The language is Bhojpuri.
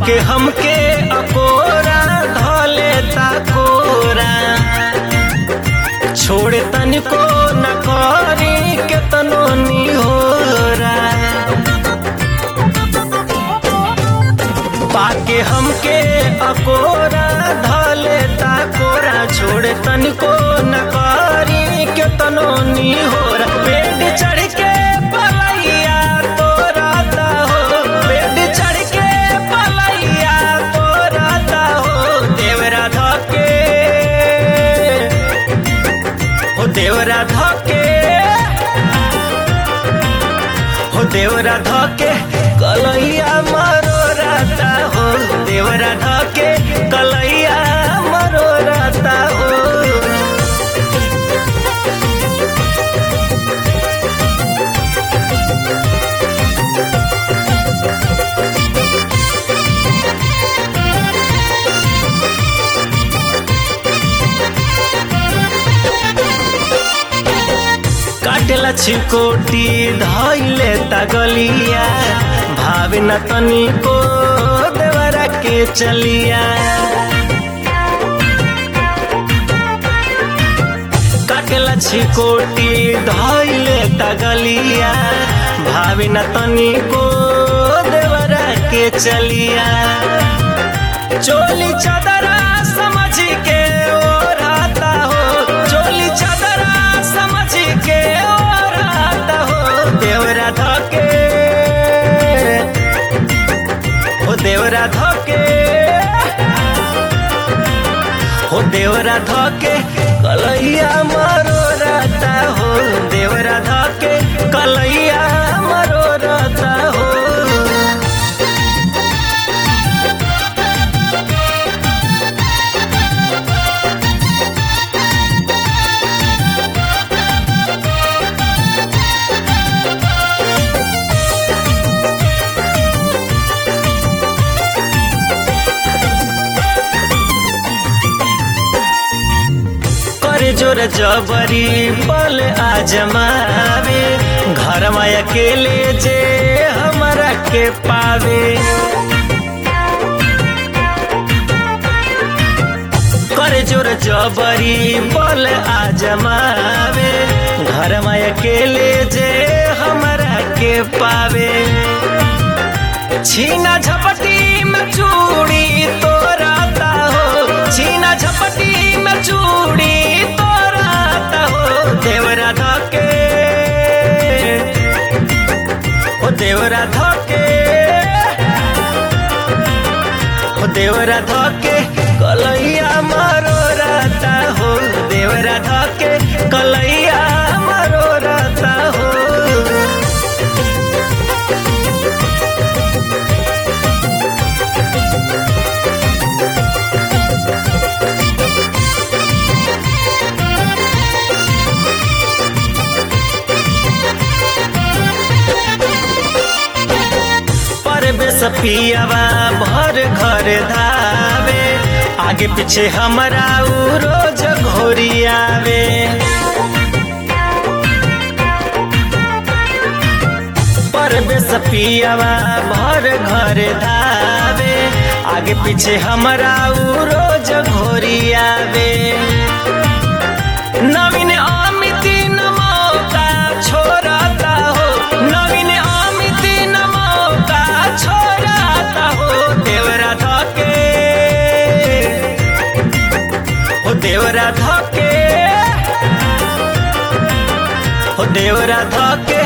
पाके हमके अकोरा धले कोरा छोड़ तनिको न करी केतनो निहोरा पाके हमके अकोरा धले कोरा छोड़ तनिको न करी केतनो निहोरा पेट चढ़ के पलैया तोराता हो पेट चढ़ के पलैया तोराता हो देवरा धके हो देवरा धके हो देवरा धके कलैया मरो राता हो देवरा धके कलैया मरो राता हो काटेला छिकोटी धैले तगलिया भावे न तनिको देवरा के चलिया काटेला छिकोटी धैले तगलिया भावे न तनिको देवरा के चलिया चोली चादरा समझ के ओढ़ाता हो चोली चादरा समझ के ओढ़ाता हो देवरा धके हो देवरा धके हो देवरा धके कलैया मरो रहता हो देवरा धके कलैया मरो रहता हो करे जोर जबरी पल आजमावे घर में अकेले जे हमरा के पावे करे जोर जबरी पल आजमावे घर में अकेले जे हमरा के पावे छीना झपटी में चूड़ी तोराता हो छीना झपटी में चूड़ी तोराता हो देवरा धके हो देवरा धके हो देवरा धके कलैया मारो रहता हो देवरा धके कलैया मारो रहता हो परवेश पियावा भर घर धावे आगे पीछे हमरा उ रोज घोरियावे परवेश पियावा भर घर धावे आगे पीछे हमरा उ रोज घोरियावे नवीन अमित न मौका छोड़ता हो नवीन अमित न मौका छोड़ता हो देवरा धके हो देवरा धके हो देवरा धके